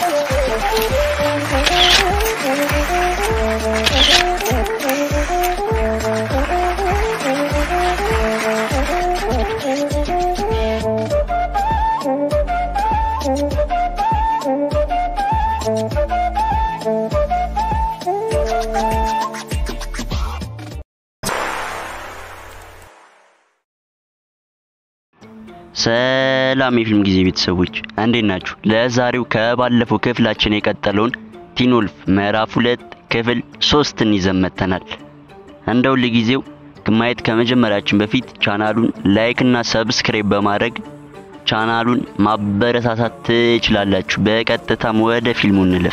ሰላም የፊልም ጊዜ ቤተሰቦች እንዴት ናችሁ? ለዛሬው ከባለፈው ክፍላችን የቀጠለውን ቲን ወልፍ ምዕራፍ ሁለት ክፍል ሶስትን ይዘን መጥተናል። እንደ ሁል ጊዜው ማየት ከመጀመሪያችን በፊት ቻናሉን ላይክ እና ሰብስክራይብ በማድረግ ቻናሉን ማበረታታት ትችላላችሁ። በቀጥታም ወደ ፊልሙ እንለፍ።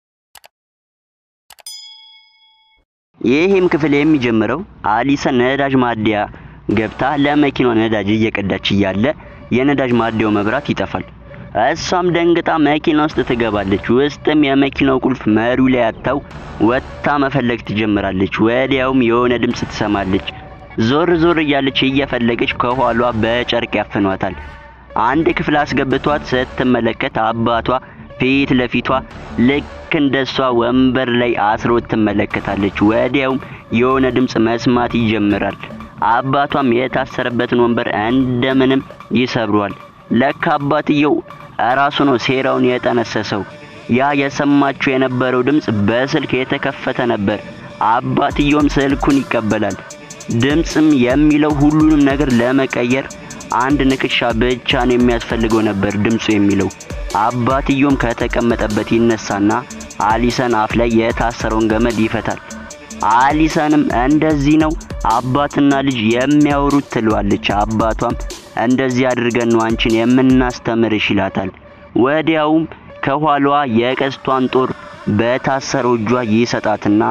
ይህም ክፍል የሚጀምረው አሊሰን ነዳጅ ማደያ ገብታ ለመኪናው ነዳጅ እየቀዳች እያለ የነዳጅ ማደያው መብራት ይጠፋል። እሷም ደንግጣ መኪና ውስጥ ትገባለች። ውስጥም የመኪናው ቁልፍ መሪው ላይ አጥታው ወጥታ መፈለግ ትጀምራለች። ወዲያውም የሆነ ድምፅ ትሰማለች። ዞር ዞር እያለች እየፈለገች ከኋሏ በጨርቅ ያፍኗታል። አንድ ክፍል አስገብቷት ስትመለከት አባቷ ፊት ለፊቷ ልክ እንደሷ ወንበር ላይ አስሮ ትመለከታለች። ወዲያውም የሆነ ድምፅ መስማት ይጀምራል። አባቷም የታሰረበትን ወንበር እንደምንም ይሰብሯል። ለካ አባትየው እራሱ ነው ሴራውን የጠነሰሰው። ያ የሰማችው የነበረው ድምፅ በስልክ የተከፈተ ነበር። አባትየውም ስልኩን ይቀበላል። ድምፅም የሚለው ሁሉንም ነገር ለመቀየር አንድ ንክሻ ብቻ ነው የሚያስፈልገው ነበር ድምፁ የሚለው። አባትየውም ከተቀመጠበት ይነሳና አሊሰን አፍ ላይ የታሰረውን ገመድ ይፈታል። አሊሰንም እንደዚህ ነው አባትና ልጅ የሚያወሩት ትለዋለች። አባቷም እንደዚህ አድርገን ነው አንቺን የምናስተምርሽ ይላታል። ወዲያውም ከኋላዋ የቀስቷን ጦር በታሰረው እጇ ይሰጣትና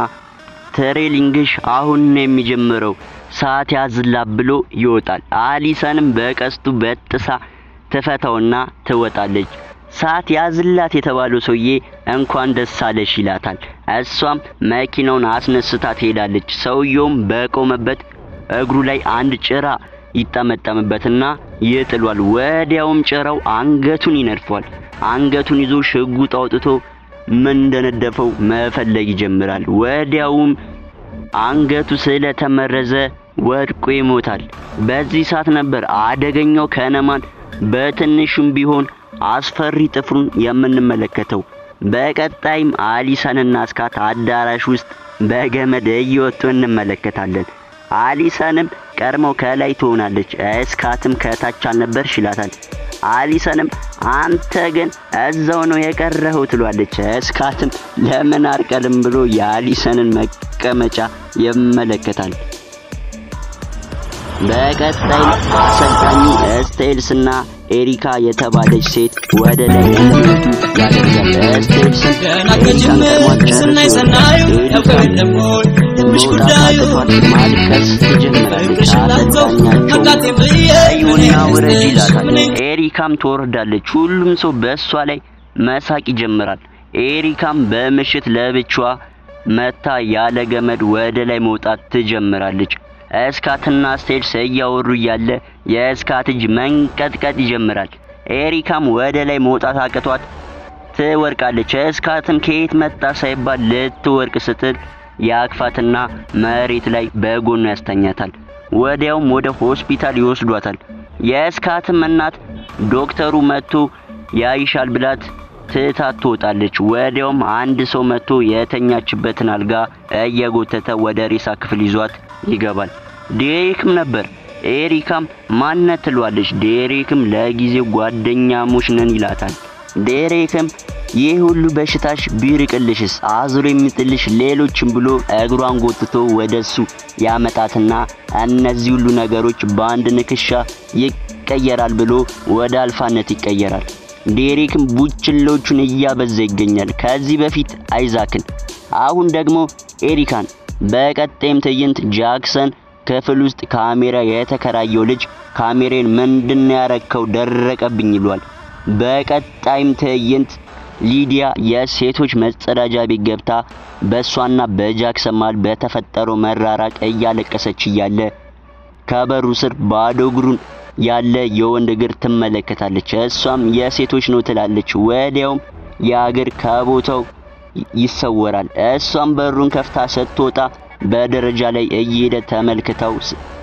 ትሬሊንግሽ አሁን ነው የሚጀምረው ሰዓት ያዝላ ብሎ ይወጣል። አሊሰንም በቀስቱ በጥሳ ትፈታውና ትወጣለች። ሰዓት ያዝላት የተባለው ሰውዬ እንኳን ደስ አለሽ ይላታል። እሷም መኪናውን አስነስታ ትሄዳለች። ሰውየውም በቆመበት እግሩ ላይ አንድ ጭራ ይጠመጠምበትና ይጥሏል። ወዲያውም ጭራው አንገቱን ይነድፏል። አንገቱን ይዞ ሽጉጥ አውጥቶ ምን እንደነደፈው መፈለግ ይጀምራል። ወዲያውም አንገቱ ስለተመረዘ ወድቆ ይሞታል። በዚህ ሰዓት ነበር አደገኛው ከነማን በትንሹም ቢሆን አስፈሪ ጥፍሩን የምንመለከተው። በቀጣይም አሊሰንና እስካት አዳራሽ ውስጥ በገመድ እየወጡ እንመለከታለን። አሊሰንም ቀድመው ከላይ ትሆናለች፣ እስካትም ከታች አልነበርሽ ይላታል። አሊሰንም አንተ ግን እዛው ነው የቀረኸው ትሏለች። እስካትም ለምን አርቀልም ብሎ የአሊሰንን መቀመጫ ይመለከታል። በቀጣይ አሰልጣኙ ስቴልስና ኤሪካ የተባለች ሴት ወደ ላይ እንዲወጡ ያደርጋል። ስቴልስን ኤሪካን ቀድሟት ጨርሶ መውጣት አቅቷት ማልቀስ ትጀምራለች። አሰልጣኛቸው እዩና ውረጅ ይላታል። ኤሪካም ትወርዳለች። ሁሉም ሰው በእሷ ላይ መሳቅ ይጀምራል። ኤሪካም በምሽት ለብቻዋ መታ ያለ ገመድ ወደ ላይ መውጣት ትጀምራለች። እስካትና ስቴልስ እያወሩ እያለ የእስካት እጅ መንቀጥቀጥ ይጀምራል። ኤሪካም ወደ ላይ መውጣት አቅቷት ትወርቃለች። እስካትም ከየት መጣ ሳይባል ልትወርቅ ስትል የአክፋትና መሬት ላይ በጎኑ ያስተኛታል። ወዲያውም ወደ ሆስፒታል ይወስዷታል። የእስካትም እናት ዶክተሩ መጥቶ ያይሻል ብላት ትታት ትወጣለች። ወዲያውም አንድ ሰው መጥቶ የተኛችበትን አልጋ እየጎተተ ወደ ሬሳ ክፍል ይዟት ይገባል። ዴሬክም ነበር። ኤሪካም ማነት ትሏለች። ዴሬክም ለጊዜው ጓደኛሞች ነን ይላታል። ዴሬክም ይህ ሁሉ በሽታሽ ቢርቅልሽስ አዙሮ የሚጥልሽ ሌሎችም ብሎ እግሯን ጎትቶ ወደሱ ያመጣትና እነዚህ ሁሉ ነገሮች በአንድ ንክሻ ይቀየራል ብሎ ወደ አልፋነት ይቀየራል። ዴሬክም ቡችሎቹን እያበዛ ይገኛል። ከዚህ በፊት አይዛክን፣ አሁን ደግሞ ኤሪካን። በቀጣይም ትዕይንት ጃክሰን ክፍል ውስጥ ካሜራ የተከራየው ልጅ ካሜሬን ምንድን ያረከው ደረቀብኝ ይሏል። በቀጣይም ትዕይንት ሊዲያ የሴቶች መጸዳጃ ቤት ገብታ በእሷና በጃክሰን መሃል በተፈጠረው መራራቅ እያለቀሰች እያለ ከበሩ ስር ባዶ እግሩን ያለ የወንድ እግር ትመለከታለች። እሷም የሴቶች ነው ትላለች። ወዲያውም የአገር ከቦታው ይሰወራል። እሷም በሩን ከፍታ ስትወጣ በደረጃ ላይ እየሄደ ተመልክተው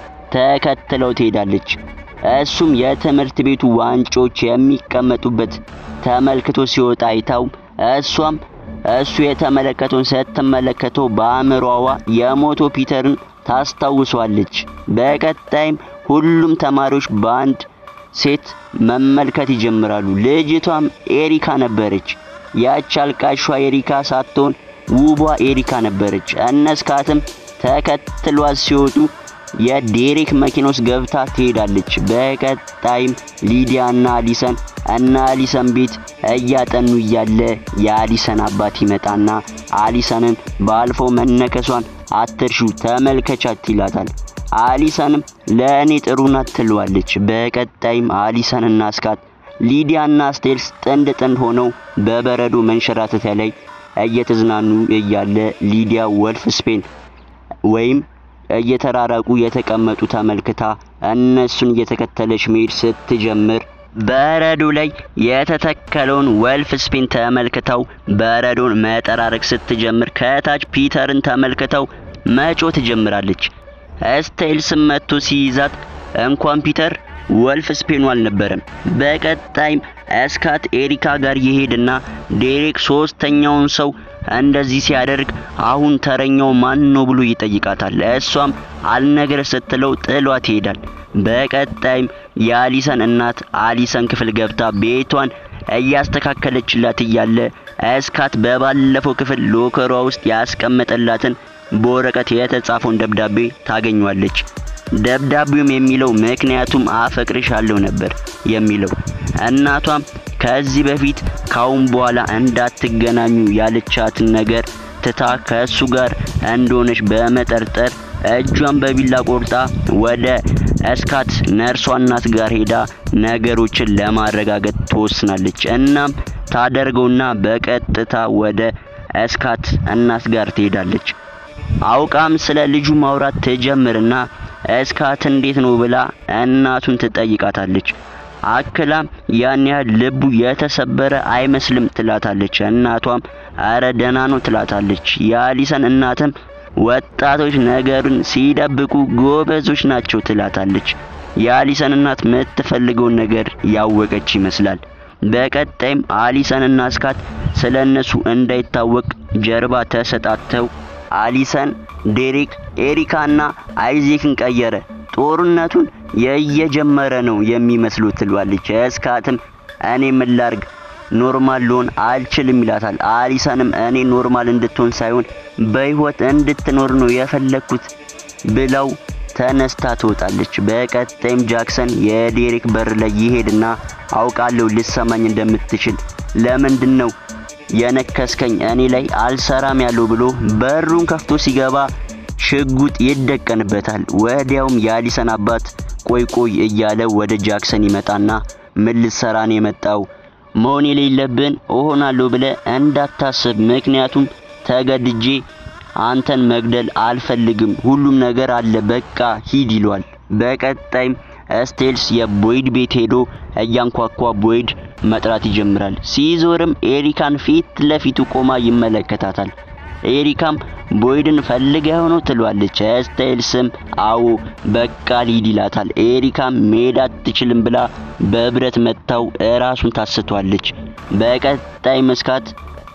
ተከትለው ትሄዳለች። እሱም የትምህርት ቤቱ ዋንጮች የሚቀመጡበት ተመልክቶ ሲወጣ አይታው እሷም እሱ የተመለከተውን ስትመለከተው በአእምሮዋ የሞቶ ፒተርን ታስታውሷለች። በቀጣይም ሁሉም ተማሪዎች በአንድ ሴት መመልከት ይጀምራሉ። ልጅቷም ኤሪካ ነበረች። ያች አልቃሿ ኤሪካ ሳትሆን ውቧ ኤሪካ ነበረች። እነስካትም ተከትሏት ሲወጡ የዴሬክ መኪና ውስጥ ገብታ ትሄዳለች። በቀጣይም ሊዲያና አሊሰን እና አሊሰን ቤት እያጠኑ እያለ የአሊሰን አባት ይመጣና አሊሰንን ባልፈው መነከሷን አትርሹ ተመልከቻት ይላታል። አሊሰንም ለእኔ ጥሩ ናት ትለዋለች። በቀጣይም አሊሰንና ስካት ሊዲያና ስቴልስ ጥንድ ጥንድ ሆነው በበረዶ መንሸራተቻ ላይ እየተዝናኑ እያለ ሊዲያ ወልፍ ስፔን ወይም እየተራራቁ የተቀመጡ ተመልክታ እነሱን እየተከተለች መሄድ ስትጀምር በረዶ ላይ የተተከለውን ወልፍ ስፒን ተመልክተው በረዶን መጠራረግ ስትጀምር ከታች ፒተርን ተመልክተው መጮ ትጀምራለች። ስቴልስም መጥቶ ሲይዛት እንኳን ፒተር ወልፍ ስፔኑ አልነበረም። በቀጣይም እስካት ኤሪካ ጋር ይሄድና ዴሬክ ሶስተኛውን ሰው እንደዚህ ሲያደርግ አሁን ተረኛው ማን ነው ብሎ ይጠይቃታል። እሷም አልነገር ስትለው ጥሏት ይሄዳል። በቀጣይም የአሊሰን እናት አሊሰን ክፍል ገብታ ቤቷን እያስተካከለችላት እያለ እስካት በባለፈው ክፍል ሎከሯ ውስጥ ያስቀመጠላትን በወረቀት የተጻፈውን ደብዳቤ ታገኟለች። ደብዳቤውም የሚለው ምክንያቱም አፈቅርሻለሁ ነበር የሚለው። እናቷም ከዚህ በፊት ካሁን በኋላ እንዳትገናኙ ያለቻትን ነገር ትታ ከእሱ ጋር እንደሆነች በመጠርጠር እጇን በቢላ ቆርጣ ወደ እስካት ነርሷ እናት ጋር ሄዳ ነገሮችን ለማረጋገጥ ትወስናለች። እናም ታደርገውና በቀጥታ ወደ እስካት እናት ጋር ትሄዳለች። አውቃም ስለ ልጁ ማውራት ትጀምርና እስካት እንዴት ነው ብላ እናቱን ትጠይቃታለች። አክላም ያን ያህል ልቡ የተሰበረ አይመስልም ትላታለች። እናቷም አረ ደህና ነው ትላታለች። የአሊሰን እናትም ወጣቶች ነገሩን ሲደብቁ ጎበዞች ናቸው ትላታለች። የአሊሰን እናት የምትፈልገውን ነገር ያወቀች ይመስላል። በቀጣይም አሊሰንና እስካት ስለ እነሱ እንዳይታወቅ ጀርባ ተሰጣተው አሊሰን ዴሪክ፣ ኤሪካና አይዜክን ቀየረ። ጦርነቱን የየጀመረ ነው የሚመስሉ ትሏለች። እስካትም እኔ ምን ላርግ ኖርማል ልሆን አልችልም ይላታል። አሊሰንም እኔ ኖርማል እንድትሆን ሳይሆን በህይወት እንድትኖር ነው የፈለግኩት ብለው ተነስታ ትወጣለች። በቀጣይም ጃክሰን የዴሪክ በር ላይ ይሄድና አውቃለሁ ልሰማኝ እንደምትችል ለምንድን ነው የነከስከኝ እኔ ላይ አልሰራም ያለው ብሎ በሩን ከፍቶ ሲገባ ሽጉጥ ይደቀንበታል። ወዲያውም የአሊሰን አባት ቆይ ቆይ እያለ ወደ ጃክሰን ይመጣና ምን ልትሰራ ነው የመጣው? መሆን የሌለብን እሆናለሁ ብለ እንዳታስብ፣ ምክንያቱም ተገድጄ አንተን መግደል አልፈልግም። ሁሉም ነገር አለ፣ በቃ ሂድ ይለዋል። በቀጣይም ስቴልስ የቦይድ ቤት ሄዶ እያንኳኳ ቦይድ መጥራት ይጀምራል። ሲዞርም ኤሪካን ፊት ለፊቱ ቆማ ይመለከታታል። ኤሪካም ቦይድን ፈልገው ነው ትሏለች። ስታይልስም አዎ በቃ ሊድ ይላታል። ኤሪካም መሄድ አትችልም ብላ በብረት መታው እራሱን ታስቷለች። በቀጣይ መስካት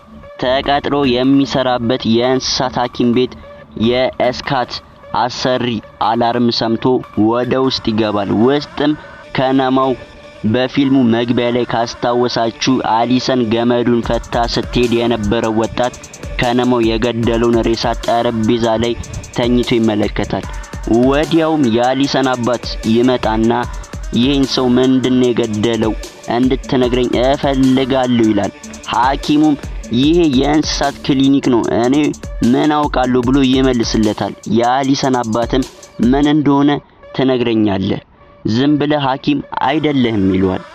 ተቀጥሮ የሚሰራበት የእንስሳት ሐኪም ቤት የእስካት አሰሪ አላርም ሰምቶ ወደ ውስጥ ይገባል። ውስጥም ከነማው በፊልሙ መግቢያ ላይ ካስታወሳችሁ አሊሰን ገመዱን ፈታ ስትሄድ የነበረው ወጣት ከነማው የገደለውን ሬሳ ጠረጴዛ ላይ ተኝቶ ይመለከታል። ወዲያውም የአሊሰን አባት ይመጣና ይህን ሰው ምንድነው የገደለው እንድትነግረኝ እፈልጋለሁ ይላል። ሐኪሙም ይሄ የእንስሳት ክሊኒክ ነው፣ እኔ ምን አውቃለሁ ብሎ ይመልስለታል። የአሊሰን አባትም ምን እንደሆነ ትነግረኛለህ፣ ዝም ብለህ ሐኪም አይደለህም ይለዋል።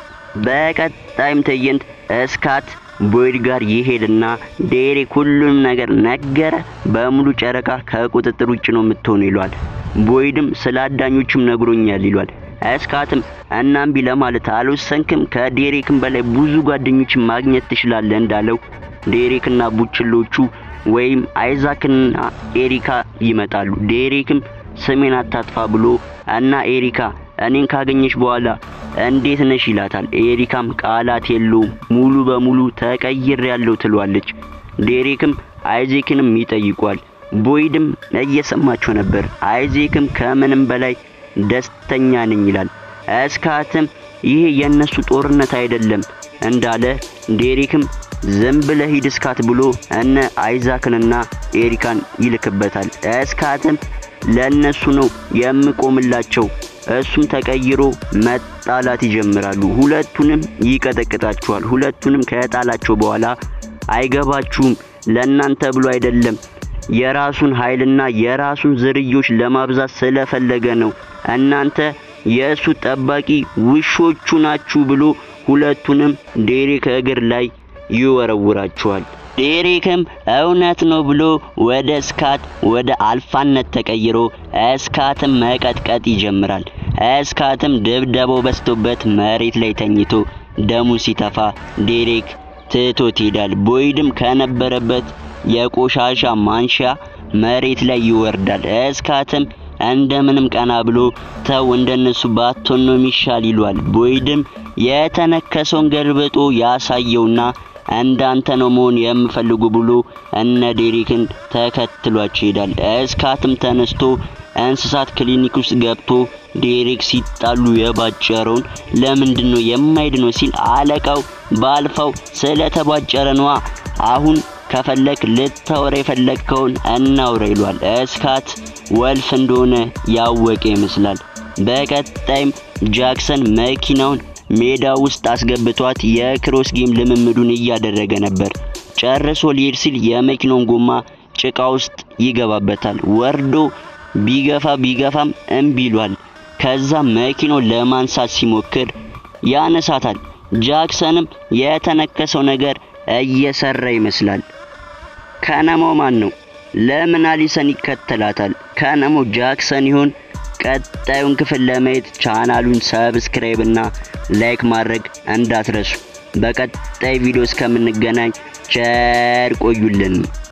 በቀጣይም ትዕይንት እስካት ቦይድ ጋር ይሄድና ዴሬክ ሁሉንም ነገር ነገረ፣ በሙሉ ጨረቃ ከቁጥጥር ውጭ ነው የምትሆነው ይለዋል። ቦይድም ስለ አዳኞቹም ነግሮኛል ይሏል። እስካትም እናም ቢ ለማለት አልወሰንክም? ከዴሬክም በላይ ብዙ ጓደኞችን ማግኘት ትችላለህ እንዳለው ዴሬክና ቡችሎቹ ወይም አይዛክና ኤሪካ ይመጣሉ። ዴሬክም ስሜን አታጥፋ ብሎ እና ኤሪካ እኔን ካገኘሽ በኋላ እንዴት ነሽ ይላታል። ኤሪካም ቃላት የለውም ሙሉ በሙሉ ተቀይር ያለው ትሏለች። ዴሬክም አይዜክንም ይጠይቋል። ቦይድም እየሰማቸው ነበር። አይዜክም ከምንም በላይ ደስተኛ ነኝ ይላል። እስካትም ይሄ የነሱ ጦርነት አይደለም እንዳለ ዴሬክም ዝም ብለህ ሂድ እስካት ብሎ እነ አይዛክንና ኤሪካን ይልክበታል። እስካትም ለነሱ ነው የምቆምላቸው እሱም ተቀይሮ መጣላት ይጀምራሉ። ሁለቱንም ይቀጠቅጣቸዋል። ሁለቱንም ከጣላቸው በኋላ አይገባችሁም፣ ለእናንተ ብሎ አይደለም የራሱን ኃይልና የራሱን ዝርዮች ለማብዛት ስለፈለገ ነው። እናንተ የእሱ ጠባቂ ውሾቹ ናችሁ ብሎ ሁለቱንም ዴሬክ እግር ላይ ይወረውራቸዋል። ዴሬክም እውነት ነው ብሎ ወደ ስካት ወደ አልፋነት ተቀይሮ እስካትም መቀጥቀጥ ይጀምራል። እስካትም ድብደባው በስቶበት መሬት ላይ ተኝቶ ደሙ ሲተፋ ዴሬክ ትቶት ይሄዳል። ቦይድም ከነበረበት የቆሻሻ ማንሻ መሬት ላይ ይወርዳል። እስካትም እንደምንም ቀና ብሎ ተው እንደነሱ ባትሆን ነው የሚሻል ይሏል። ቦይድም የተነከሰውን ገልብጦ ያሳየውና እንዳንተ ነው መሆን የምፈልጉ ብሎ እነ ዴሬክን ተከትሏቸው ይሄዳል። እስካትም ተነስቶ እንስሳት ክሊኒክ ውስጥ ገብቶ ዴሬክ ሲጣሉ የባጨረውን ለምንድን ነው የማይድነው ሲል አለቃው ባልፋው ስለተባጨረ ነዋ። አሁን ከፈለክ ልታወራ የፈለግከውን እናውራ ይሏል። እስካት ወልፍ እንደሆነ ያወቀ ይመስላል። በቀጣይም ጃክሰን መኪናውን ሜዳ ውስጥ አስገብቷት የክሮስ ጌም ልምምዱን እያደረገ ነበር። ጨርሶ ሊሄድ ሲል የመኪናውን ጎማ ጭቃ ውስጥ ይገባበታል። ወርዶ ቢገፋ ቢገፋም እምቢ ይሏል። ከዛ መኪናው ለማንሳት ሲሞክር ያነሳታል። ጃክሰንም የተነከሰው ነገር እየሰራ ይመስላል። ከነማው ማን ነው? ለምን አሊሰን ይከተላታል? ከነማው ጃክሰን ይሆን? ቀጣዩን ክፍል ለማየት ቻናሉን ሰብስክራይብ እና ላይክ ማድረግ እንዳትረሱ። በቀጣይ ቪዲዮ እስከምንገናኝ ቸር ቆዩልን።